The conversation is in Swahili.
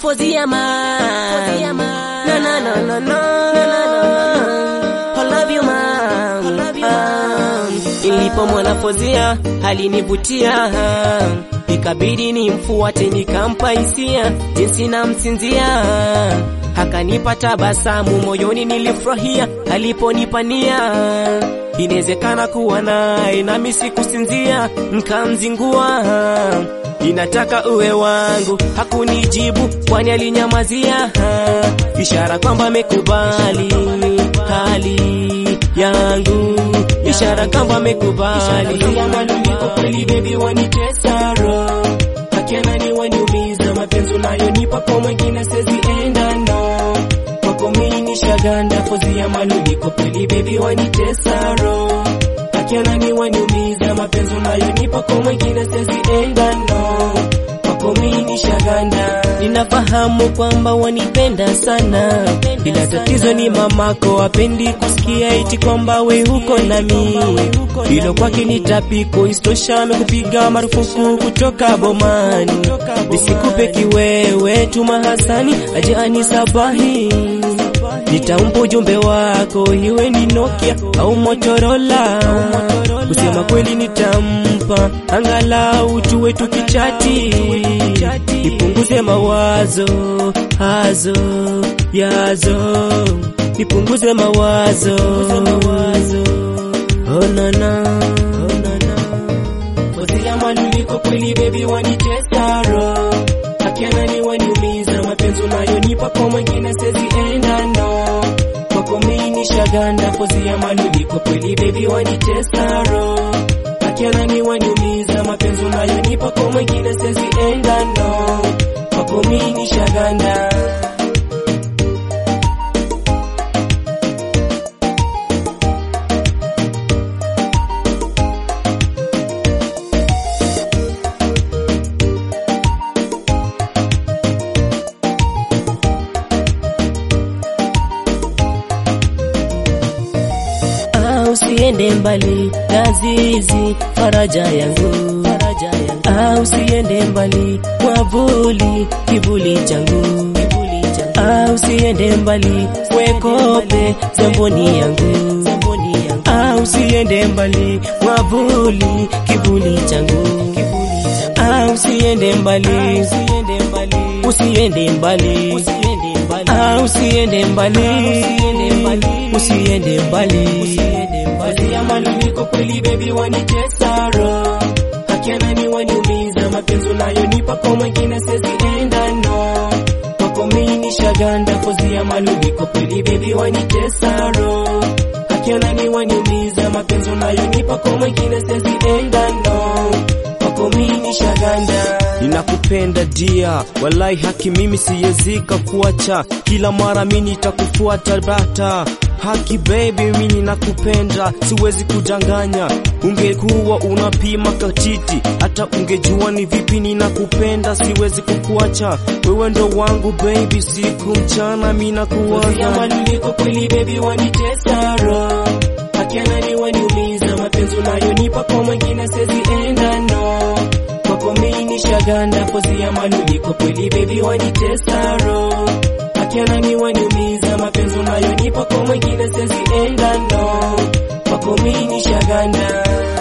Fozia man. Fozia man. No, no, no, no, no. I love you man. I love you man. Nilipomwona Fozia alinivutia, ikabidi nimfuate, nikampa hisia jinsi namsinzia, akanipa tabasamu moyoni, nilifurahia aliponipania inawezekana kuwa naye nami sikusinzia, nkamzingua ninataka uwe wangu, hakunijibu kwani alinyamazia, ishara kwamba amekubali hali yangu, ishara kwamba amekubali Malumbiko kweli baby wanitesa roho Akiana ni waniumiza mapenzi unayonipa kwa mwingine siwezi enda no Kwako mimi nishaganda pozi ya malumbiko kweli baby wanitesa roho Akiana ni waniumiza mapenzi unayonipa kwa mwingine siwezi enda no Kwako mimi nishaganda Ninafahamu kwamba wanipenda sana, ila tatizo ni mamako apendi kusikia eti kwamba we huko nami. Hilo kwake ni tapiko, istosha amekupiga marufuku kutoka bomani. Nisikupe kiwewe Tuma Hasani aje anisabahi, nitampa ujumbe wako, iwe ni Nokia au Motorola. Kusema kweli nitampa, angalau tuwe tukichati, nipunguze mawazo hazo yazo, nipunguze mawazo oh, na, na, oh, na, na. Pozi ya malumbiko kweli baby wanitesa roho Akiana ni waniumiza mapenzi unayonipa kwa mwingine siwezi enda no Kwako mimi nishaganda pozi ya malumbiko kweli baby wanitesa roho Akiana ni waniumiza mapenzi unayonipa kwa mwingine siwezi enda no Kwako mimi nishaganda Ah, usiende mbali Lazizi, faraja yangu, faraja yangu. Ah, usiende mbali mwavuli, kivuli changu, kivuli changu. Ah, usiende mbali wekope, zamboni yangu, zamboni yangu. Ah, usiende mbali mwavuli, kivuli changu, kivuli changu. Ah, usiende mbali, usiende mbali, usiende mbali, usiende mbali. Ah, usiende mbali, usiende mbali, usiende mbali, usiende mbali. Pozi ya malumbiko kweli baby wanitesa roho Akiana ni waniumiza mapenzi unayonipa kwa mwingine siwezi enda no Kwako mimi nishaganda pozi ya malumbiko kweli baby wanitesa roho Akiana ni waniumiza mapenzi unayonipa kwa mwingine siwezi enda no Kwako mimi nishaganda Ninakupenda dia, walai haki mimi siyezika kuacha, kila mara mimi nitakufuata bata. Haki baby, mimi ninakupenda, siwezi kudanganya. Ungekuwa unapima katiti, hata ungejua ni vipi ninakupenda, siwezi kukuacha. Wewe ndo wangu baby, siku mchana mimi Pozi ya nakuwaza. malumbiko kweli baby wanitesa roho Akiana ni waniumiza mapenzi unayonipa kwa mwingine siwezi enda no Kwako mimi nishaganda pozi ya malumbiko kweli baby wanitesa roho Akiana ni waniumiza mapenzi unayonipa kwa mwingine siwezi enda no Kwako mimi nishaganda